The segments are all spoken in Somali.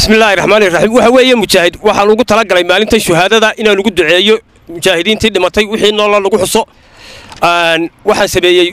bismillaahi raxmaani raxiim waxa weeye mujaahid waxaan ugu talagalay maalintan shuhaadada inaan ugu duceeyo mujaahidiintii dhimatay wixii noola lagu xuso waxaan sameeyey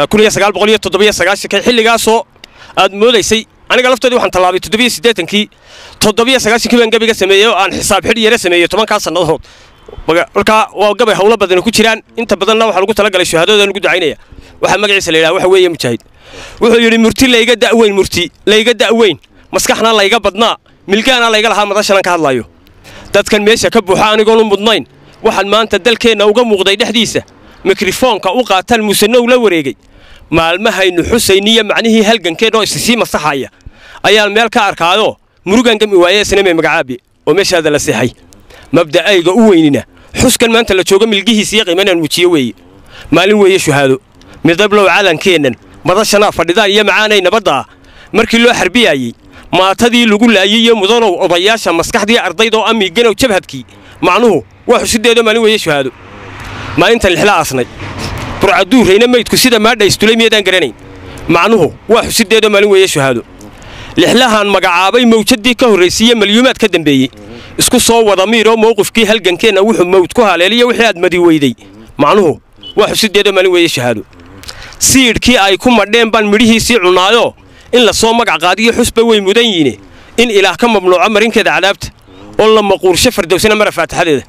xilligaasoo aad moodaysay aniga laftoodii waxaan tallaabay toddobiyosieetankii toddobiyo sagaashankii baan gabayga sameeyey oo aan xisaab xidh yara sameeyey tobankaa sannadood markaa waa gabay hawlo badani ku jiraan inta badanna waxaan ugu talagalay shuhaadadaan ugu ducaynaya waxaa magaciisa la yidhaha waxa weeye mujaahid wuxuu yidhi murti layga da'weyn murti layga da'weyn maskaxna layga badnaa milgaana layga lahaa madashanan ka hadlayo dadkan meesha ka buuxa anigoonu mudnayn waxaan maanta dalkeenna uga muuqday dhexdiisa mikrofoonka u qaataan musanow la wareegay maalmahaynu xusayniyo macnihii halgankeenoo isisii masaxaya ayaan meel ka arkaayoo murugan gami waaye isnamee magacaabi oo meeshaada la seexay mabda'ayga u weynina xuskan maanta la jooga milgihiisa iyo qiimanaan muujiye weeye maalin weeye shuhaado midablow calankeennan madashanaa fadhidaan iyo macaanay nabaddaa markii loo xarbiyaayey maatadii lagu laayey iyo mudanow odayaasha maskaxdii ardaydoo amiiganow jabhadkii macnuhu waa xusideedoo maalin weeye shuhaado maalintan lixla aasnay burcaduurayna maydku sida maadhaystulay miyaedaan garanayn macnuhu waa xusideedoo maalin weeye shuhaado lixlahan magacaabay mawjadii ka horraysiiye malyuumaad ka dambeeyey isku soo wada miiroo mowqifkii halgankeenna wuxuu mawd ku haleeliya wixii aad madi weyday macnuhu waa xusideedoo maalin weeye shahaado siidhkii ay ku madheen baan midhihiisii cunnaayoo in la soo magac qaadiyo xusba way mudan yiine in ilaah ka mamnuuco marinkeeda cadaabta oo la maquursho fardowsana mara faatixadeeda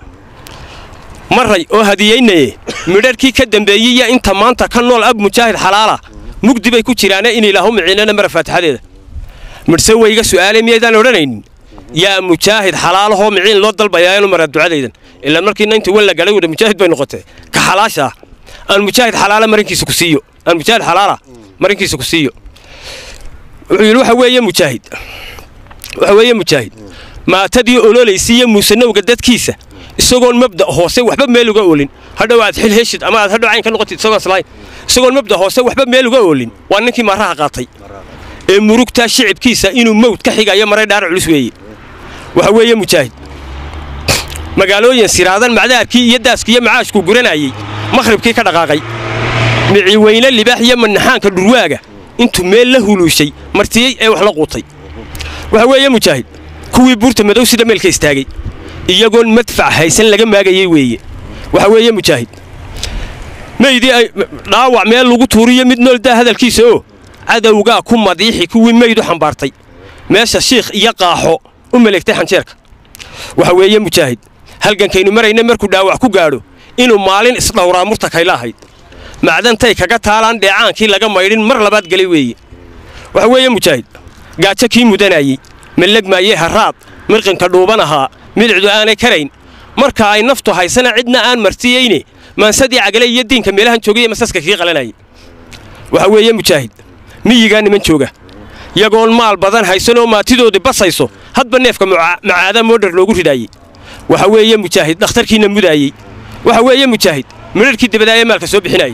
maray oo hadiyaynaye midharhkii ka dambeeyey iyo inta maanta ka nool ab mujaahid xalaala mugdi bay ku jiraane in ilaahu miciinana mara faatixadeeda midhse wayga su'aale miyaydaan odhanaynin yaa mujaahid xalaalahoo miciin loo dalbayaa inu maraa ducadaydan ilaa markii nayntii wan la galay wada mujaahid bay noqotee ka xalaasha ah aan mujaahid xalaala marinkiisa ku siiyo aan mujaahid xalaala marinkiisa ku siiyo wuxuu yidhi waxa weeye mujaahid waxa weeye mujaahid maatadii ololaysiiyo muusanowga dadkiisa isagoon mabda hoose waxba meel uga oolin hadhow aad xil heshid ama aad hadhow cayn ka noqotid isagoo islayn isagoon mabda hoose waxba meel uga oolin waa ninkii maaraha qaatay ee murugtaa shicibkiisa inuu mawd ka xigayo maray dhaar culus weeye waxa weeye mujaahid magaalooyin siraadan macdaarkii iyo daaskii iyo macaashkuu guranayey makhribkii ka dhaqaaqay miciweyne libaax iyo manaxaanka dhurwaaga intuu meel la huluushay martiyey ee wax la quutay waxa weeye mujaahid kuwii buurta madow sida meelka istaagay iyagoon madfac haysan laga maagayey weeye waxa weeye mujaahid meydii ay dhaawac meel lagu tuuriyo mid nooldaa hadalkiisa oo cadowgaa ku madiixi kuwii meyd u xambaartay meesha shiikh iyo qaaxo u maleegtay xanjeerka waxa weeye mujaahid halgankaynu marayna markuu dhaawac ku gaadho inuu maalin isdhowraa murta kayla ahayd macdantay kaga taalaan dheecaankii laga maydhin mar labaad gelay weeye waxa weeye mujaahid gaajo kii mudanayey mallegmaayey harraad mirqinka dhuuban ahaa midicdu aanay karayn marka ay naftu haysana cidna aan martiyeyne maansadii cagale iyo diinka meelahan joogaiyo masaska kii qalanayay waxa weeye mujaahid miyigaa niman jooga yagoon maal badan haysanoo maatidoodii basayso hadba neefka macaada moodhar loogu ridhaayey waxa weeye mujaahid dhakhtarkiina mudaayey waxa weeye mujaahid midharhkii dabadaayee maalka soo bixinayey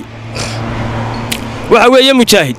waxa weeye mujaahid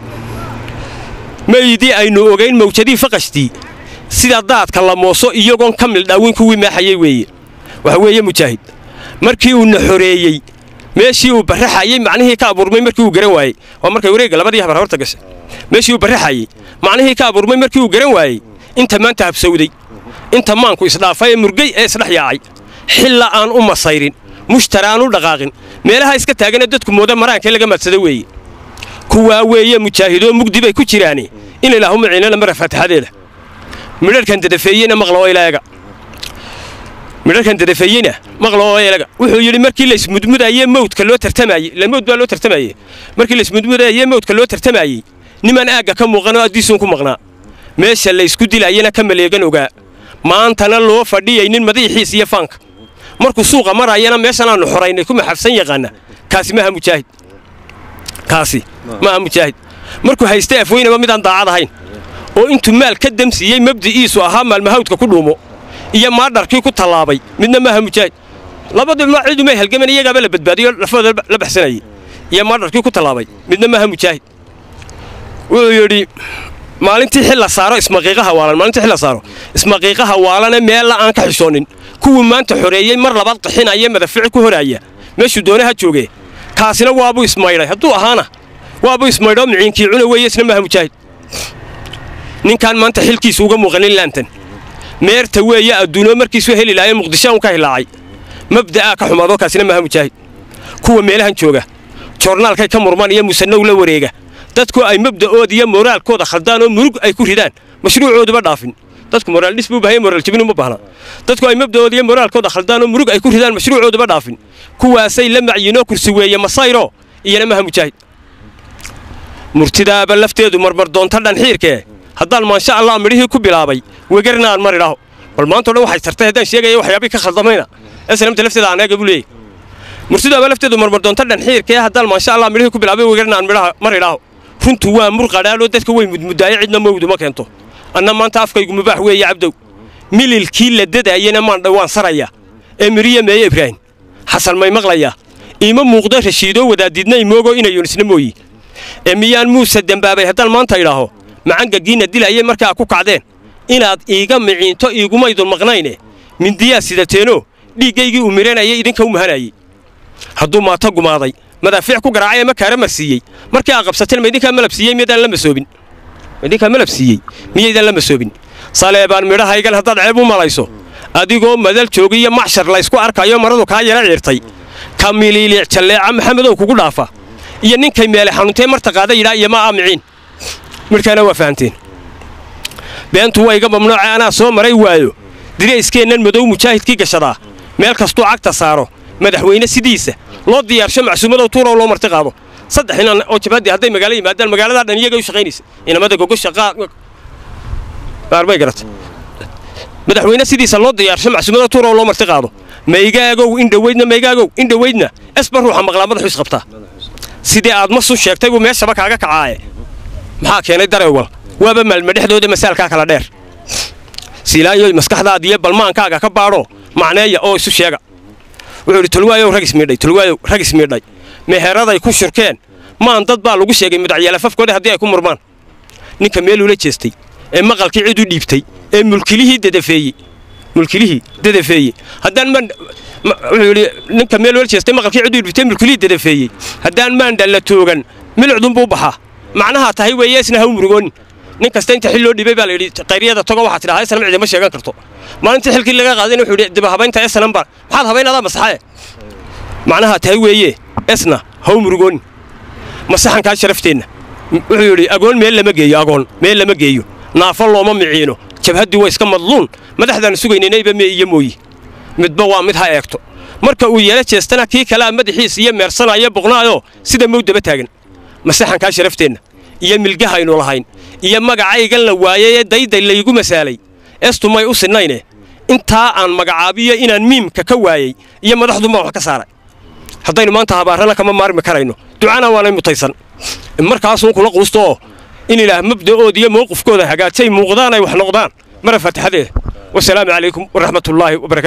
meydii aynu ogayn mawjadii faqashtii sida daadka la mooso iyagoon ka mildhaawin kuwii maaxayey weeye waxa weeye mujaahid markii uuna xoreeyey meeshii uu barraxayey macnihii ka abuurmay markii uu garan waayey waa markay wareegga labadii habar horta gashay meeshii uu barraxayey macnihii ka abuurmay markii uu garan waayey inta maanta habsawday inta maanku isdhaafay ee murgay ee isdhex yaacay xilla aan u masayrin mushtaraan u dhaqaaqin meelaha iska taaganee dadku mooda maraankee laga maadsada weeye kuwaa weeye mujaahidoo mugdi bay ku jiraane in ilaahu maciinana mara faatixadeeda midharhkan dadafeeyena maqla oo ilaaga midharkan dadafeeyena maqla oo ilaga wuxuu yidhi markii laysmudmudaayee mawdka loo tartamayey la mawd baa loo tartamaye markii laysmudmudaayee mawdka loo tartamayey niman aagga ka muuqanoo addiisuun ku maqnaa meesha laysku dilaayena ka maleegan ogaa maantana loo fadhiyaynin madiixiis iyo faanka markuu suuqa marayana meeshan aanu xoraynay ku maxafsan yaqaana kaasi maaha mujaahid kaasi maaha mujaahid markuu haystay afweynaba midaan daacad ahayn oo intuu maal ka damsiiyey mabdi'iisu ahaa maalmahawdka ku dhuumo iyo maadharkii ku tallaabay midna maaha mujaahid labaduba cidumay halgaman iyagaaba la badbaadiyo lafooda la baxsanayey iyo maadharkii ku tallaabay midna maaha mujaahid wuxuu yidhi maalintii xil la saaro ismaqiiqaha waalan maalintii xil la saaro ismaqiiqaha waalane meella aan ka xishoonin kuwii maanta xoreeyey mar labaad qixinaya madafici ku horaaya meeshuu doonaha joogee kaasina waabuu ismaydhay hadduu ahaana waabuu ismaydhoo miciinkii cuna weeye isna maaha mujaahid ninkaan maanta xilkiisu uga muuqanin laantan meerta weeye adduunoo markiisuu heli lahaye muqdisho un ka hilaacay mabda'aa ka xumaadoo kaasina maaha mujaahid kuwa meelahan jooga joornaalkay ka murmaan iyo musanow la wareega dadku ay mabda'ooda iyo moraalkooda khaldaan oo murug ay ku ridaan mashruucooduba dhaafin dadku moraal dhis buu baahaya moraal jabin uma baahna dadku ay mabda'ooda iyo moraalkooda khaldaan oo murug ay ku ridaan mashruucooduba dhaafin kuwaasay la macyiinoo kursi weeye masayro iyana maaha mujaahid murtidaaba lafteedu marmar doonta dhanxiirkee haddaan maansha allah midhihii ku bilaabay wegarna aan mari dhaho bal maantao dhan waxay tartay haddaan sheegaya waxyaabii ka khaldamayna esnamta lafteeda aaneega buu leeyahy murtidaaba lafteedu marmar doonta dhanxiirkee haddaan maansha allah midhihii ku bilaabay wegarna aan midhaha mari dhaho runtu waa mur qadhaaloo dadka way mudmudaaye cidna mawdu ma keento anna maanta afkaygu mubaax weeye cabdow mililkii la dadaayena maan dhawaan saraya ee miriya meeye ibraahim xasan may maqlayaa iima muuqdo rashiidoo wadaadidna imoogo inayunisna mooyi ee miyaan muuse dembaabay haddaan maanta idhaaho macangagiinna dilayay markaa ku kacdeen inaad iiga miciinto iigumaydun maqnayne mindiyaa sidateenoo dhiiggaygii uu miranayay idinka u mahanayey hadduu maato gumaaday madaafiic ku garaacay ama kaara marsiiyey markii aa qabsateen ma idinkaa malab siiyey miyaydaan la masoobin ma idinkaa malab siiyey miyaydaan la masoobin saleebaan midhahaygan haddaad ceeb u malayso adigoo madal joogiyo macshar laysku arkayo maradu kaa yara ciirtay ka miliiliic jalleeca maxamedow kugu dhaafa iyo ninkay meele xanuuntee marta qaada yidhaa iyo ma aamiciin midhkaana waa fahanteen beentu waa iga mamnuuce anaa soo maray waayo dirayskeennan madow mujaahidkii gashadaa meel kastuu cagta saaro madaxweyne sidiisa loo diyaarsho macsuumadow tuurow loo marti qaado saddex inan oo jabhadii hadday magaalo yimaadaan magaaladaa dhan iyaga u shaqaynaysa inamada gogosha qaarbay garata madaxweyne sidiisa loo diyaarsho macsuumadow tuurow loo marti qaado maygaagow indhaweydna maygaagow indhaweydna esba ruuxa maqlaa madaxu isqabtaa sidii aad masun sheegtay buu meeshaba kaaga kacaaye maxaa keenay dareewal waaba maalma dhexdooda masaalkaa kala dheer siilaanyoy maskaxdaada iyo balmaankaaga ka baadho macneeya oo isu sheega wuxuu idhi tolwaayow rag ismiidhay tolwaayow rag ismiidhay meheradaay ku shurkeen maan dad baa lagu sheegay midacyeelafafkooda haddii ay ku murmaan ninka meelula jeestay ee maqalkii cid u dhiibtay ee mulkilihii dadafeeyey mulkilihii dadafeeyey haddaan maan wuxuu yidhi ninka meel wala jeestay maqalkii cid u dhiibtay mulkilihii dadafeeyey haddaan maandhan la toogan milicdunbuu baxaa macnaha tahay weeye isna ha u murugoonin nin kasta inta xil loo dhibay baa la yidhi qayriyada togo waxaa tidhaha esnam cidima sheegan karto maalintii xilkii laga qaadayna wuxuu yidhi dib habaynta esnam baa maxaad habaynadaa masaxae macnaha tahay weeye esna ha u murugoonin masaxankaa sharafteenna wuxuu yidhi agoon meel lama geeyo agoon meel lama geeyo naafo looma miciino jabhaddii waa iska madluun madaxdaanu sugaynanayba mee iyo mooyi midba waa mid ha eegto marka uu yeelo jeestana kii kalea madaxiis iyo meersanaayo boqnaayoo sida mowdaba taagan masaxankaa sharafteenna iyo milgahaynu lahayn iyo magacaygan la waayay ee dayday laygu masaalay estu may u sinayne intaa aan magacaabiyo inaan miimka ka waayey iyo madaxduma wax ka saaray haddaynu maanta habaarana kama maarmi karayno ducana waanay mutaysan markaasuun kula quusto oo in ilaah mabda'ooda iyo mowqifkooda hagaajay muuqdaan ay wax noqdaan mara faatixadeeda wasalaamu calaykum waraxmatullaahi wabarakatu